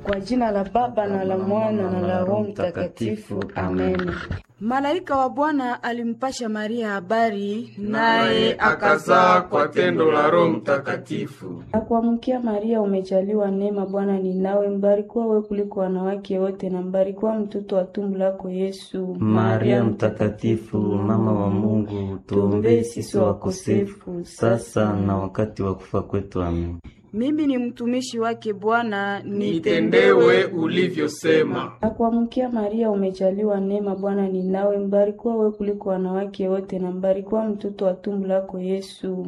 Kwa jina la Baba na la Mwana na la Roho Mtakatifu, amen. Malaika wa Bwana alimpasha Maria habari, naye akazaa kwa tendo la Roho Mtakatifu. Akuamkia Maria, umejaliwa neema, Bwana ni nawe, mbarikiwa wewe kuliko wanawake wote, na mbarikiwa mtoto wa tumbo lako Yesu. Maria Mtakatifu, mama wa Mungu, tuombee sisi wakosefu sasa na wakati wa kufa kwetu. Amen. Mimi ni mtumishi wake Bwana, nitendewe ulivyosema. Akuamkia Maria, umejaliwa neema, Bwana ni nawe, mbarikiwa wewe kuliko wanawake wote, na mbarikiwa mtoto wa tumbo lako Yesu.